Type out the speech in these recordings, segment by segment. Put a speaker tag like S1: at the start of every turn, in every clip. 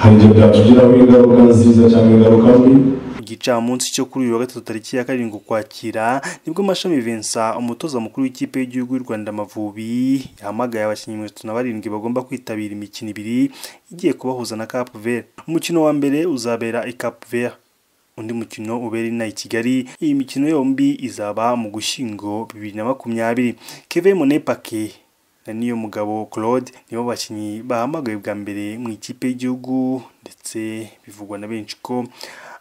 S1: hari igihe byatugiraho ingaruka nziza cyangwa ingaruka mbi
S2: igicamunsi cyo kuri uyu wa gatatu tariki ya karindwi ukwakira nibwo mashami Vincent umutoza mukuru w'ikipe y'igihugu y'u Rwanda Amavubi yahamagaye abakinnyi mirongo itatu na barindwi bagomba kwitabira imikino ibiri igiye kubahuza na Cap Vert umukino wa mbere uzabera i Cap Vert undi mukino ubera inaha i Kigali iyi mikino yombi izaba mu gushyingo bibiri na makumyabiri Kevin Monepake na niyo mugabo Claude nibo bakinnyi bahamagaye bwa mbere mu ikipe y'igihugu ndetse bivugwa na benshi ko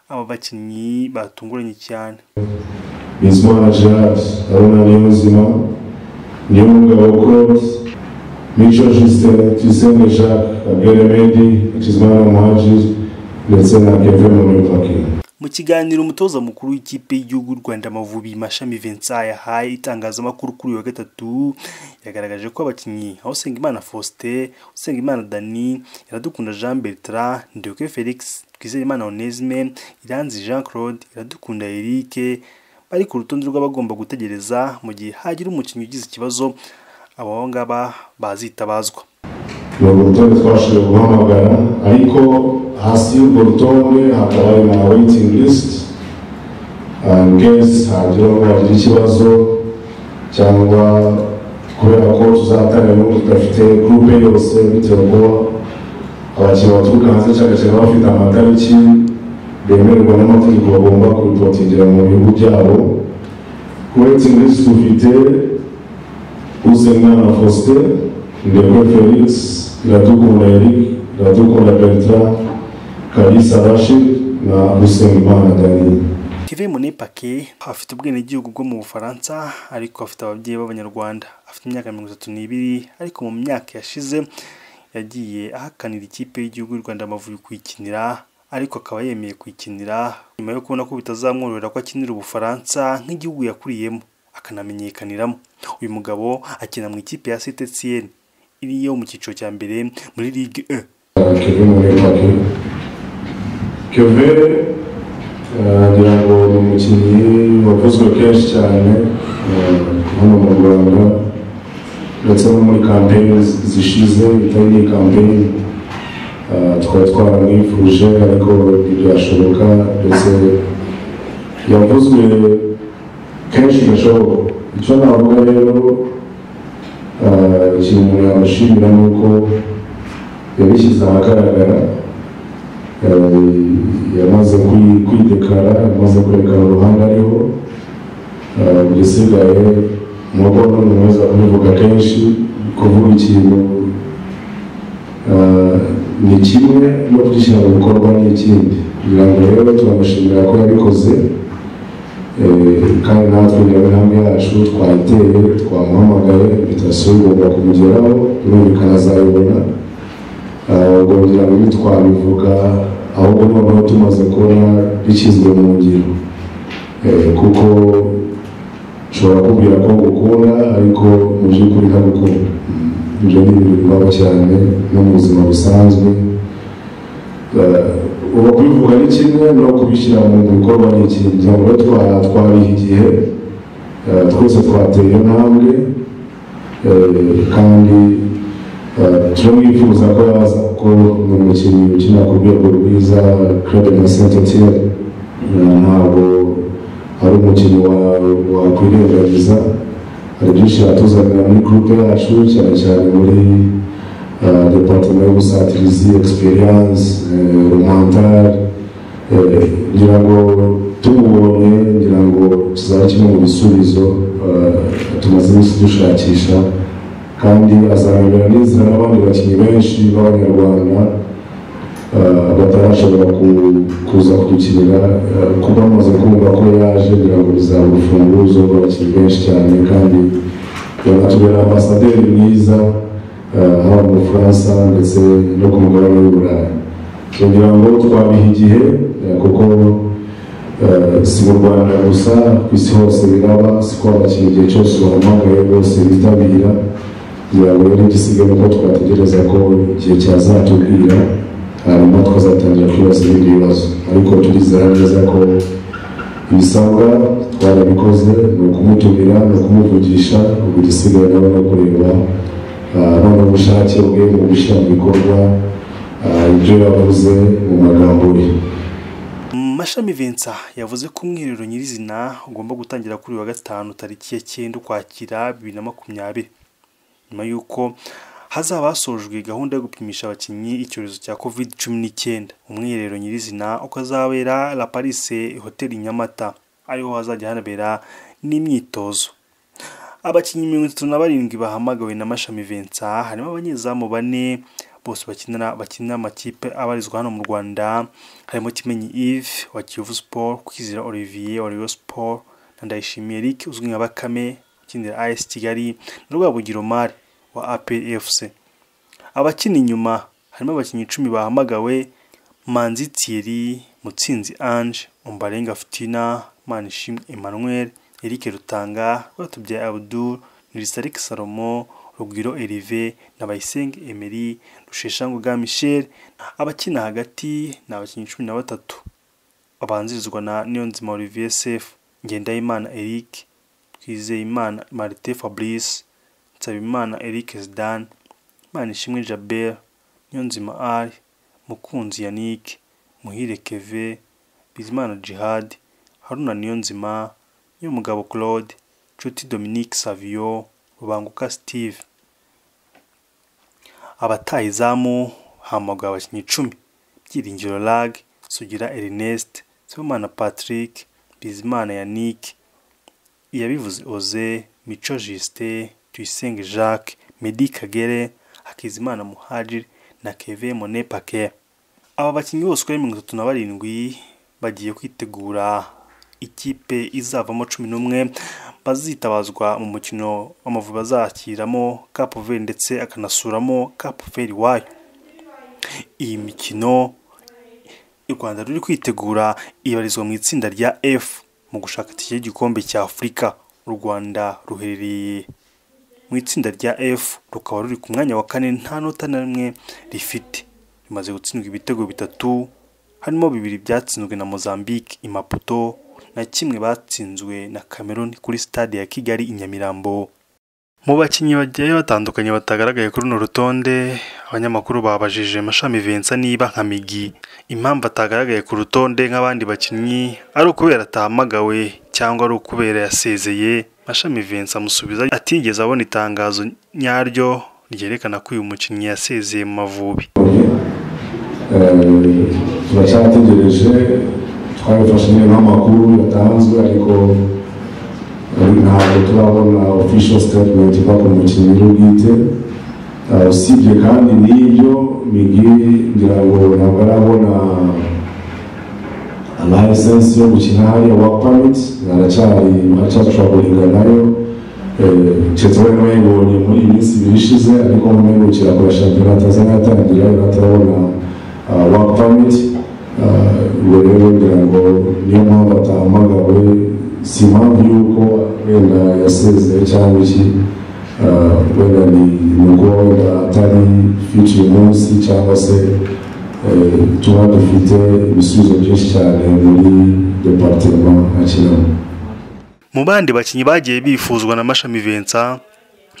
S2: aba bakinnyi batunguranye cyane
S1: Bizimana Gerard arona Niyonzima niyo mugabo Claude Mico Justin Tuyisenge Jacques Abel Medi Hakizimana Muhajiri ndetse na Kevin Monepake
S2: mu kiganiro umutoza mukuru w'ikipe y'igihugu y'u Rwanda Amavubi Mashami Vincent yahaye itangazamakuru kuri uyu wa gatatu yagaragaje ko abakinnyi aho Usengimana Faustin Usengimana Dani Iradukunda Jean Bertrand Ndeoke Felix Twizeyimana Onesme Iranzi Jean Claude Iradukunda Eric bari ku rutonde rw'abagomba gutegereza mu gihe hagira umukinnyi ugize ikibazo abo ngaba bazitabazwa
S1: ni urutonde twabashije guhamagara ariko hasi y'urwo rutonde hakaba hari na waiting list guests hagira ngo bagire ikibazo cyangwa kubera ko tuzatangira n'ubu tudafite gurupe yose bitewe ko abakinnyi baturuka hanze cyane cyane baba bafite amatariki bemererwa n'amategeko bagomba kuripotingira mu bihugu byabo ku waiting list dufite uzemwana faustin ndekwe felix iradukunda eric iradukunda bertrand kalisa rashid na usengimana daniel
S2: Kevin Monepake afite ubwenegihugu bwo mu Bufaransa ariko afite ababyeyi b'Abanyarwanda afite imyaka mirongo itatu n'ibiri ariko mu myaka yashize yagiye ahakanira ikipe y'igihugu y'u Rwanda Amavubi kuyikinira ariko akaba yemeye kuyikinira nyuma yo kubona ko bitazamworohera ko akinira Ubufaransa nk'igihugu yakuriyemo akanamenyekaniramo uyu mugabo akina mu ikipe ya Cetetienne iri yo mu cyiciro cya mbere muri Ligue 1
S1: kevin monepake kevin eh, ngira ngo ni umukinnyi wavuzwe kenshi cyane eh, hano mu rwanda ndetse no muri kampeyini zishize itari iyi kampeyini eh, twari twaramwifuje ariko ntibyashoboka ndetse yavuzwe kenshi gashoboka icyo navuga rero eh, ikintu umuntu yamushimira ni uko yabishyize ahagaragara Eh, yamaze kwi- kwidekara yamaze kwerekana uruhande ariho Eh, igisigaye ni uko n'umuntu wese kubivuga kenshi kuvuga ikintu eh, ni kimwe no kugishyira mu bikorwa ni ikindi kugira ngo rero turamushimira ko yabikoze Eh, kandi natwe rero intambwe yacu twayiteye twamuhamagaye invitation igomba kumugeraho birumvikana azayibona ubwo ngira ngo ntitwabivuga ahubwo noneho tumaze kubona bishyizwe mu ngiro Eh, kuko ushobora kubwira ko ngukunda ariko mu by'ukuri ntagukunda Mm, ibyo ni ibintu bibaho cyane no mu buzima busanzwe Eh, ubu kubivuga ni kimwe no kubishyira mu bikorwa ni ikindi ngira ngo twara twariha igihe Eh, twese twateye intambwe Eh, kandi turamwifuza ko yaza ko ni umukinnyi ukina ku rwego rwiza claude na saint etienne ntabwo ari umukinnyi wa- wakwirengagiza hari byinshi yatuzanira muri gurupe yacu cyane cyane muri eh, departement y'ubusatirizi experience romantare ngira ngo tumubonye ngira ngo tuzaba kimwe mu bisubizo eh, tumaze iminsi dushakisha kandi azahangana n'inzira n'abandi bakinnyi benshi b'abanyarwanda eh, batarashobora ku- kuza kudukinira eh, kuba bamaze kumva ko yaje kugira ngo bizaba urufunguzo rw'abakinnyi benshi cyane kandi yanatubera ambasaderi mwiza eh, haba mu bufaransa ndetse no ku mugabane w'i burayi kugira ngo twabiha igihe eh, kuko eh, si mu rwanda gusa ku isi hose biraba siko abakinnyi igihe cyose bahamagaye bose bitabira kugira ngo rero igisigaye uko twategereza ko igihe cyazatubwira hanyuma tukazatangira kwibaza ibindi bibazo ariko turizera neza ko ibisabwa twarabikoze ni ukumutumira ni ukumuvugisha ubu igisigaye nawe no kureba ah, none ubushake bwe mu gushyira mu bikorwa ah, ibyo yavuze mu magambo ye
S2: mashami Vincent yavuze ko umwiherero nyirizina ugomba gutangira kuri uyu wa gatanu tariki ya cyenda ukwakira bibiri na makumyabiri nyuma y'uko hazaba hasojwe gahunda yo gupimisha abakinnyi icyorezo cya covid cumi n'icyenda umwiherero nyirizina ukazabera la parise hoteli nyamata ariho hazajya hanabera n'imyitozo abakinnyi mirongo itatu na barindwi bahamagawe na mashami Vincent harimo abanyezamu bane bose bakinira bakinira amakipe abarizwa hano mu Rwanda harimo Kimenyi Yves wa Kiyovu Sport Kwizera Olivier wa Rayon Sport na Ndayishimiye Eric uzwi nka Bakame ukinira AS Kigali na Rwabugiro Mari wa APR FC abakina inyuma harimo abakinnyi icumi bahamagawe Manzi Thierry Mutsinzi Ange Umbarenga Fitina Manishimwe Emmanuel Eric Rutanga Rwatubyaye Abdul Nirisarike Salomo Rugwiro Erive na Bayisenge Emery Rusheshangoga Michel abakina hagati ni abakinnyi cumi na batatu babanzirizwa na Niyonzima Olivier Sefu Ngendahimana Eric Twizeyimana Martin Fabrice Nsabimana Eric Zidane Manishimwe Jabert Niyonzima Ali Mukunzi Yannick Muhire Keve Bizimana Djihad Haruna Niyonzima Nyomugabo Claude Nshuti Dominique Savio Rubanguka Steve abataha izamu hamagawe abakinnyi icumi byiringiro lag sugira ernest sibomana patrick bizimana yannick iyabivuze oze mico justin tuyisenge jacques medi kagere hakizimana muhajir na keve mone pake aba bakinnyi bose uko ari mirongo itatu na barindwi bagiye kwitegura ikipe izavamo cumi n'umwe bazitabazwa mu mukino w'amavubi bazakiramo Cap Verde ndetse akanasuramo Cap Verde iwayo iyi mikino u Rwanda ruri kwitegura ibarizwa mu itsinda rya F mu gushaka itike y'igikombe cya Afurika u Rwanda ruherereye mu itsinda rya F rukaba ruri ku mwanya wa kane nta nota na rimwe rifite rimaze gutsindwa ibitego bitatu harimo bibiri byatsinzwe na Mozambique i Maputo na kimwe batsinzwe na Cameroon kuri stade ya Kigali i Nyamirambo mu bakinnyi bagiye batandukanye batagaragaye kuri runo rutonde abanyamakuru babajije mashami Vincent niba nka migi impamvu atagaragaye ku rutonde nk'abandi bakinnyi ari ukubera atahamagawe cyangwa ari ukubera yasezeye mashami Vincent amusubiza atigeze abona itangazo nyaryo ryerekana ko uyu mukinnyi yasezeye mu Mavubi
S1: Eh, turacyategereje twabifashe neza nk'amakuru yatanzwe ariko eh, ntabwo turabona official statement iva ku mukinnyi we bwite Eh, usibye kandi n'ibyo migi ngira ngo ntabwo arabona license yo gukina hariya work permit aracyari aracyashobora guhinga nayo keretse we yayibonye muri iyi minsi ibiri ishize ariko mu mihukira kora shampiyona atazana yatangira atarabona work permit ubwo rero ngira ngo niyo mpamvu atahamagawe si impamvu y'uko wenda yasezeye cyangwa iki Ah, wenda ni nuko wenda atari fit uyu munsi cyangwa se eh, tuba dufite ibisubizo byinshi cyane muri departema akinamo
S2: mu bandi bakinnyi bagiye bifuzwa na mashami Vincent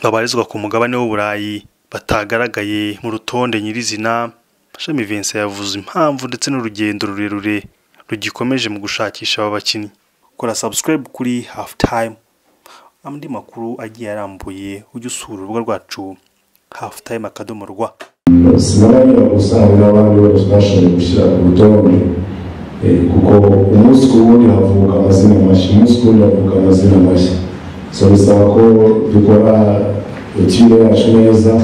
S2: babarizwa ku mugabane w'uburayi batagaragaye mu rutonde nyirizina mashami Vincent yavuze impamvu ndetse n'urugendo rurerure rugikomeje mu gushakisha aba bakinnyi kora subscribe kuri half time andi makuru agiye arambuye ujye usura urubuga rwacu half time akadomo rwa
S1: sinababwira gusa hari n'abandi bose bashoboye gushyira ku rutonde Eh, kuko umunsi ku wundi havuka amazina mashya umunsi ku wundi havuka amazina mashya so bisaba ko dukora etire yacu neza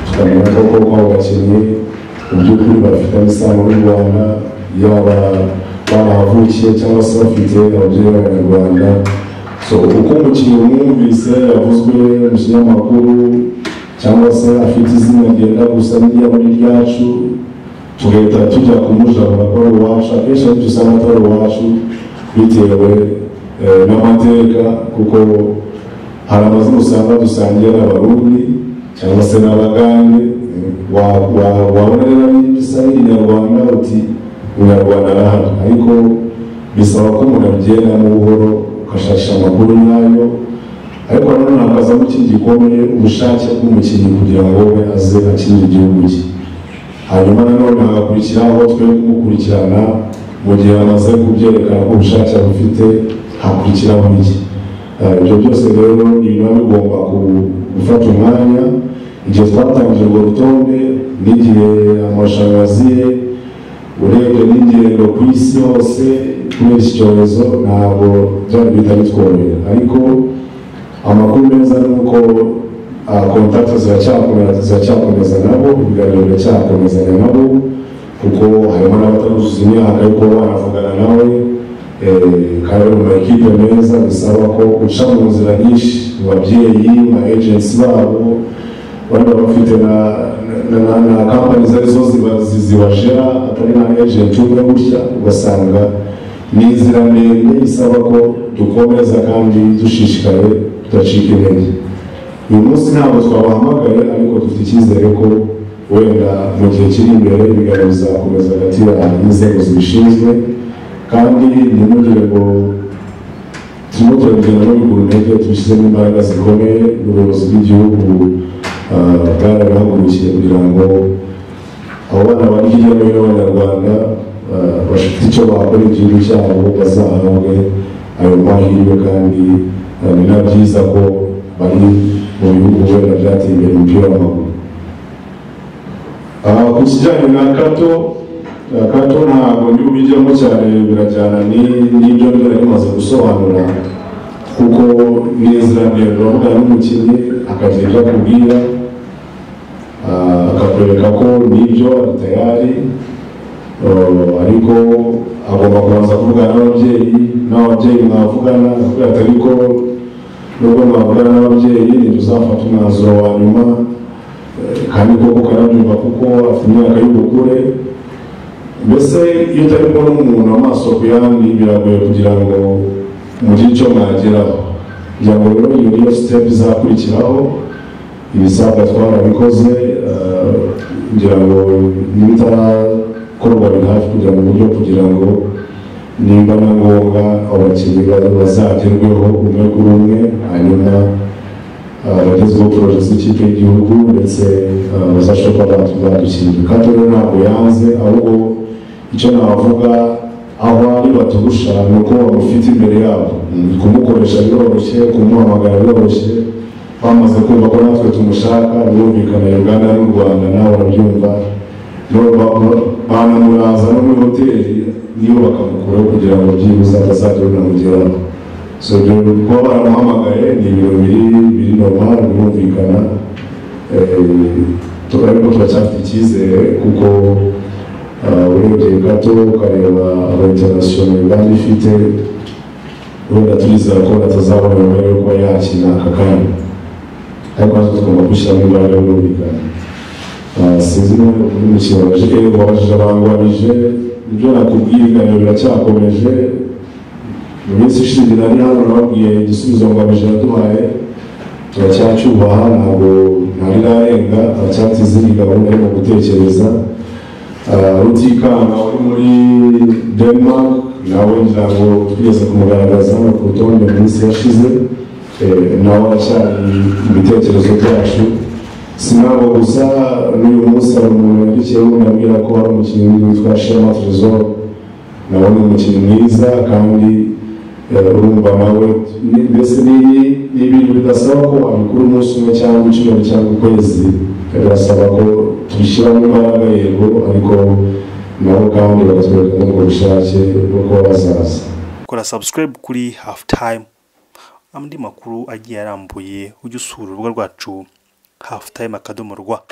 S1: tukamenya ko koko abo bakinnyi mu by'ukuri bafitanye isano n'u Rwanda yaba barahavukiye cyangwa se bafite ababyeyi b'abanyarwanda so uko umukinnyi umwumvise yavuzwe mu kinyamakuru cyangwa se afite izina ryenda gusa n'irya muri ryacu tugahita tujya kumujabura ko ari uwacu akenshi ariko usanga atari uwacu bitewe eh, n'amateka kuko hari amazina usanga dusangiye n'abarundi cyangwa se n'abagande eh, wa- wa- wabona rero bisa n'ikinyarwanda uti umunyarwanda arahari ariko bisaba ko umuntu abyendamo buhoro ugashakisha amakuru nyayo ariko nanone hakazamo ikindi gikomeye ubushake bw'umukinnyi kugira ngo we aze akinire igihugu cye hanyuma nanone hagakurikiraho twe kumukurikirana mu gihe amaze kubyerekana ko ubushake abufite hakurikiraho iki Eh, ibyo byose rero ni biba bigomba ku- gufata umwanya igihe twatangije urwo rutonde n'igihe amashanyarazi ye urebye n'ingendo ku isi hose kubera iki cyorezo ntabwo byari bihita bitworohera ariko amakuru meza ni uko ah, kontakiti ziracyakomeza ziracyakomeza nabo ibiganiro biracyakomezanya nabo kuko harimo n'abataruzuza imyaka yo kuba banavugana nawe eh, kandi bari mu makipe meza bisaba ko uca mu nzira nyinshi mu babyeyi mu ma agency babo bari bafite na na, na, na kampani zari zo ziba- zi- zibashera atari na agent umwe gutya ugasanga ni inzira ndende isaba ko dukomeza kandi dushishikaye tudacika intege uyu munsi ntabwo twabahamagaye ariko dufite icyizere ko wenda mu gihe kiri imbere ibiganiro bizakomeza hagati ya n'inzego zibishinzwe kandi ntimugire ngo turimo turagenda no bigura intege tubishyizemo imbaraga zikomeye ubuyobozi bw'igihugu ah, bwarabihagurukiye kugira ngo abo bana bari hirya no hino b'abanyarwanda ah, bafite icyo bakora igihugu cyabo bazahabwe ayo mahirwe kandi ah, ni na byiza ko bari mu bihugu wenda byateye imbere mu mupira w'amaguru Ah, ku kijyanye na kato na kato ntabwo ndi bubijyamo cyane birajyana ni- n'ibyo mbere bimaze gusobanura kuko n'inzira ndende uravugana n'umukinnyi akagira ibyo akubwira ah, akakwereka ko n'ibyo ari tayari eh, ariko agomba kubanza kuvugana n'ababyeyi n'ababyeyi mwavugana kubera atari ko nubwo mwavugana n'ababyeyi ntibuzafata umwanzuro wa nyuma Eh, kandi koko karabyumva kuko afite imyaka y'ubukure mbese iyo utari kubona umuntu amaso ku yandi biragoye kugira ngo mugire icyo mwageraho kugira ngo rero iyo niyo sitepu izakurikiraho ibisabwa twarabikoze eh, kugira ngo n'ibitarakorwa biri hafi kugira ngo uburyo kugira ngo nimba na ngombwa abo bakinnyi ba- bazagerweho umwe kuri umwe hanyuma abagezweho poroje z'ikipe y'igihugu ndetse ah, bazashobora kuba batu- badushyirira kandi rero ntabwo yanze ahubwo icyo navuga aho ari baturusha ni uko bamufite imbere yabo Mm, kumukoresha biroroshye kumuhamagara biroroshye bamaze kumva ko natwe tumushaka birumvikana uganda n'u rwanda nawe urabyumva Rero ba- ba- banamuraza no muri hoteli niyo bakamukuraho kugira ngo byibuze atazajya banamugeraho so ibyo kuba baramuhamagaye ni ibintu biri biri normal birumvikana Eh, tu- ariko turacyafite icyizere kuko ah, urebye gato ukareba aba international bari ifite wenda turizera ko batazabona umwanya wo kuba yakina aka kanya ariko natwe tugomba gushyiramo imbaraga birumvikana Ah, sinzi niba uyu mukino waje wabajije abangwanije ibyo nakubwiye ibiganiro biracyakomeje mu minsi ishize nari hano nababwiye igisubizo ngo amajana yaduhaye turacyacyubaha ntabwo ntari narenga turacyatize iyi gahunda yo gutekereza Ah, rutikanga wari muri denmark nawe ntabwo twigeze kumugaragaza hano ku rutonde mu minsi yashize Eh, nawe aracyari mu bitekerezo byacu sinabwo gusa n'uyu munsi hari umuntu yandikiyeho ndambwira ko hari umukinnyi witwa shema tresor nawe ni umukinnyi mwiza kandi eh, urumva nawe ni- mbese ni- ni ibintu bidasaba ko wabikora umunsi umwe cyangwa icyumweru cyangwa ukwezi birasaba ko tubishyiramo imbaraga yego ariko nabo kandi bagatwereka n'ubwo bushake bwo kuba bazaza
S2: kora subscribe kuri half time andi makuru agiye arambuye ujye usura urubuga rwacu half time akadomo rwa